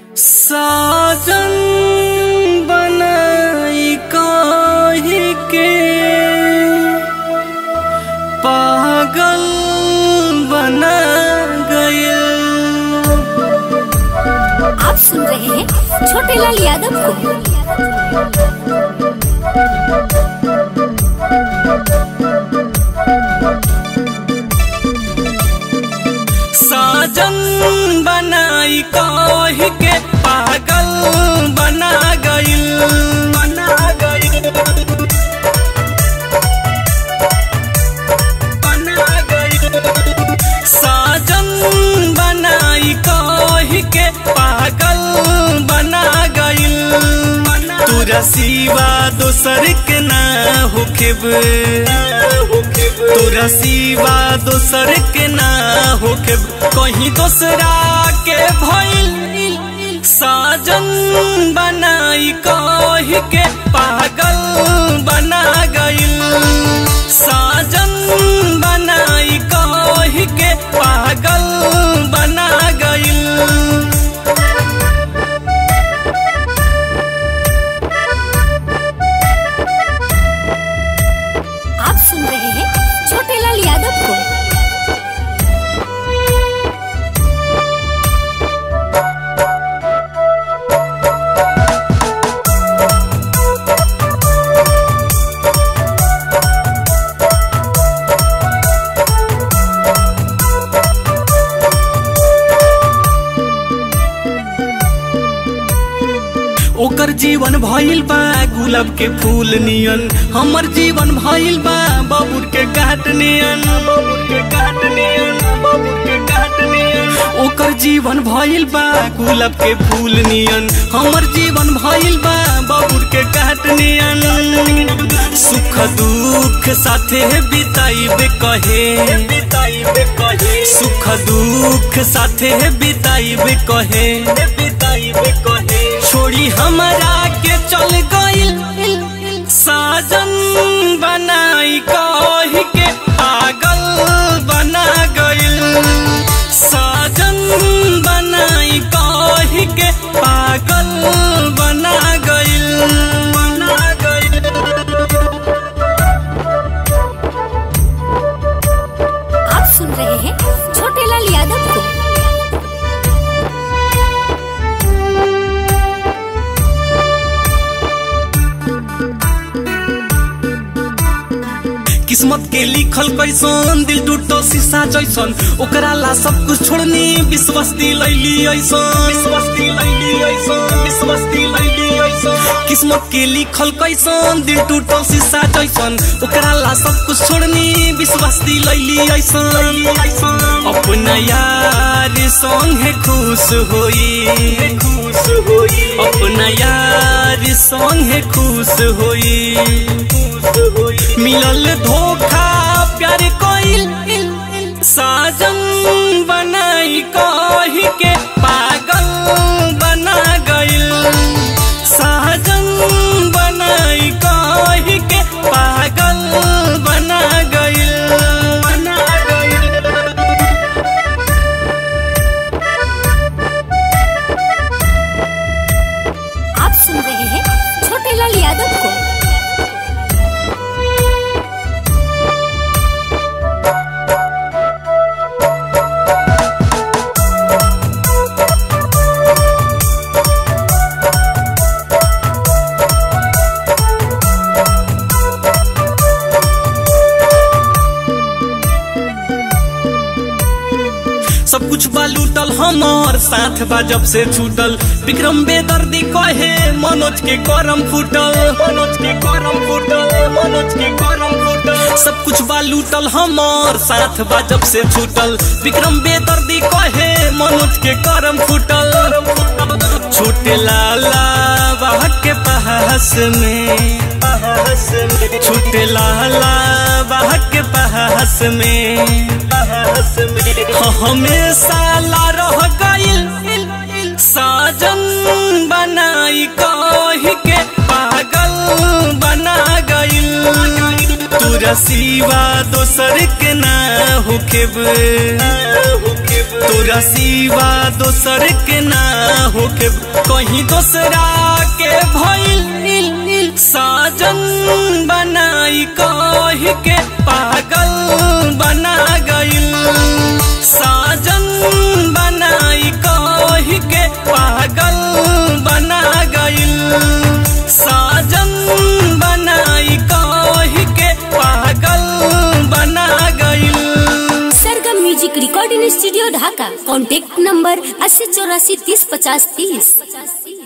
साजन बनाई काहे के पागल बना गया आप सुन रहे हैं छोटे लाल यादव को साजन बनाई कह के पागल बना गइल बना गइल बना गइल साजन बनाई कह के पागल बना गइल तोरा सिवा दोसर के ना होखेब तोरा सिवा दोसर के ना होखेब कहीं दोसरा के भइल साजन बनाई कह के पागल बना गइल साजन बनाई कह के पागल बना गइल आप सुन रहे हैं छोटे लाल यादव को ओकर जीवन भइल बा गुलाब के फूल नियन हमर जीवन भइल बा बबुर के काट नियन बबुर के काट नियन बबुर के काट नियन ओकर जीवन भइल बा गुलाब के फूल नियन हमर जीवन भइल बा बबुर के काट नियन सुख दुख साथे बिताइबे कहे बिताइबे कहे सुख दुख साथे बिताइबे कहे बिताइबे कहे छोड़ी हमरा के चल गइल साजन बनाई कह के पागल बना गइल साजन बनाई कह के पागल बना गइल बना गइल आप सुन रहे हैं छोटे लाल यादव को किस्मत के लिखल कैसन दिल टूटो शीशा जैसन ओकरा ला सब कुछ छोड़नी विश्वास दिलैली ऐसन विश्वास दिलैली ऐसन विश्वास दिलैली ऐसन किस्मत के लिखल कैसन दिल टूटो शीशा जैसन ओकरा ला सब कुछ छोड़नी विश्वास दिलैली ऐसन अपना यार संगे खुश होई खुश होई अपना यार संगे खुश होई खुश होई मिलल धोखा प्यार कोइल साजन बनाई कह के पागल बना गइल साजन बनाई कह के पागल बना गइल बना गइल आप सुन रहे हैं छोटे लाल यादव को सब कुछ बा लूटल हमार साथ बा जब से छूटल विक्रम बेदर्दी कहे मनोज के करम फूटल मनोज के करम फूटल मनोज के करम फूटल सब कुछ बा लूटल हमार साथ बा जब से छूटल विक्रम बेदर्दी कहे मनोज के करम फूटल छोटे लाला बाह के पास में पास में छोटे लाला बाह के पास में पास में हमेशा ला रह गइल साजन बनाई कह के पागल बना गइल तोरा तोरा सिवा दोसर के ना होखेब तोरा सिवा दोसर के ना होखेब कहीं दोसरा के भइल साजन बनाई कह के पागल बना गइल साजन बनाई कह के पागल बना गइल साजन बनाई कह के पागल बना गइल Sargam music recording studio Dhaka contact number अस्सी चौरासी तीस पचास तीस